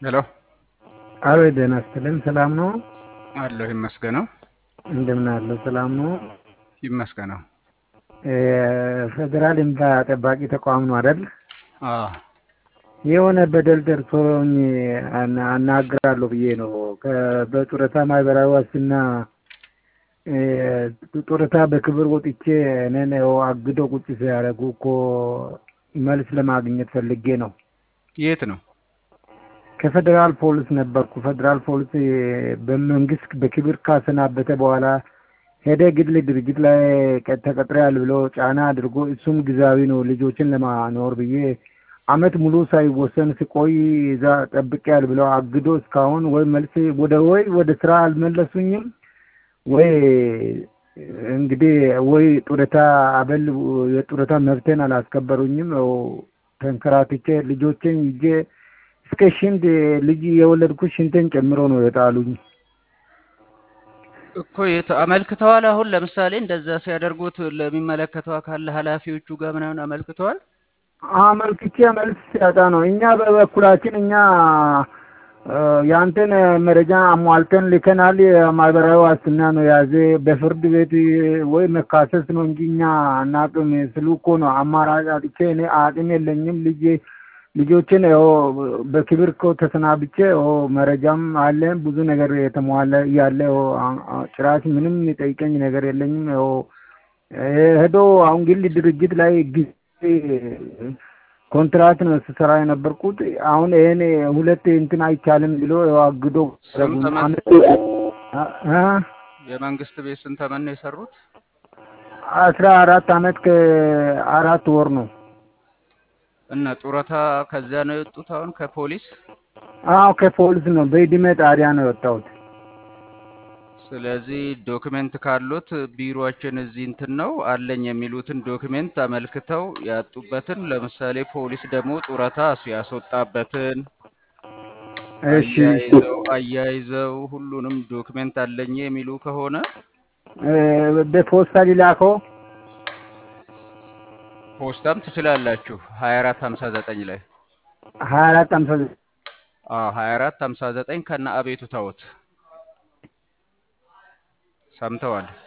ሄሎ አሎ ጤና ይስጥልኝ ሰላም ነው? አለሁ ይመስገነው እንደምን አለው ሰላም ነው? ይመስገነው። ፌዴራል እንባ ጠባቂ ተቋም ነው አይደል? አዎ የሆነ በደል ደርሶኝ አና- አናግራለሁ ብዬ ነው። ከ- በጡረታ ማህበራዊ ዋስትና እ፣ ጡረታ በክብር ወጥቼ እኔን ያው አግዶ ቁጭ ሲያደርጉ እኮ መልስ ለማግኘት ፈልጌ ነው። የት ነው? ከፌዴራል ፖሊስ ነበርኩ። ፌዴራል ፖሊስ በመንግስት በክብር ካሰናበተ በኋላ ሄደ ግል ድርጅት ላይ ቀ- ተቀጥሬያል ብሎ ጫና አድርጎ እሱም ጊዜያዊ ነው ልጆችን ለማኖር ብዬ አመት ሙሉ ሳይወሰን ሲቆይ እዛ ጠብቄያል ብለው አግዶ እስካሁን ወይ መልስ ወደ ወይ ወደ ስራ አልመለሱኝም ወይ እንግዲህ ወይ ጡረታ አበል የጡረታ መብቴን አላስከበሩኝም። ያው ተንከራትቼ ልጆቼን ይዤ እስከ ሽንት ልጅ የወለድኩት ሽንቴን ጨምሮ ነው የጣሉኝ። እኮ የት አመልክተዋል? አሁን ለምሳሌ እንደዛ ሲያደርጉት ለሚመለከተው አካል ኃላፊዎቹ ጋር ምናምን አመልክተዋል? አመልክቼ መልስ ሲያጣ ነው። እኛ በበኩላችን እኛ እ፣ ያንተን መረጃ አሟልተን ልከናል። የማህበራዊ ዋስትና ነው የያዘ በፍርድ ቤት ወይ መካሰስ ነው እንጂ እኛ አናቅም ስሉ እኮ ነው አማራጭ አጥቼ እኔ አቅም የለኝም ልጄ ልጆችን ያው በክብር እኮ ተሰናብቼ ያው መረጃም አለ ብዙ ነገር የተሟላ እያለ ያው አ- አ- ጭራሽ ምንም የጠይቀኝ ነገር የለኝም። ያው ሄዶ አሁን ግል ድርጅት ላይ ጊዜ ኮንትራት ነው ስሰራ የነበርኩት። አሁን ይሄን ሁለት እንትን አይቻልም ብሎ ያው አግዶ ስም ተመን አመት አ- አ የመንግስት ቤት ስንት ተመን ነው የሰሩት? አስራ አራት አመት ከአራት ወር ነው። እና ጡረታ ከዚያ ነው የወጡት አሁን ከፖሊስ። አዎ ከፖሊስ ነው በእድሜ ጣሪያ ነው የወጣሁት። ስለዚህ ዶክሜንት ካሉት ቢሮአችን እዚህ እንትን ነው አለኝ የሚሉትን ዶክሜንት አመልክተው ያጡበትን፣ ለምሳሌ ፖሊስ ደግሞ ጡረታ ያስወጣበትን እሺ አያይዘው አያይዘው ሁሉንም ዶክሜንት አለኝ የሚሉ ከሆነ እ፣ በፖስታ ሊላከው ፖስታም ትችላላችሁ። 24 59 ላይ ሀያ አራት አምሳ አዎ 24 59 ከነ አቤቱታዎት ሰምተዋል።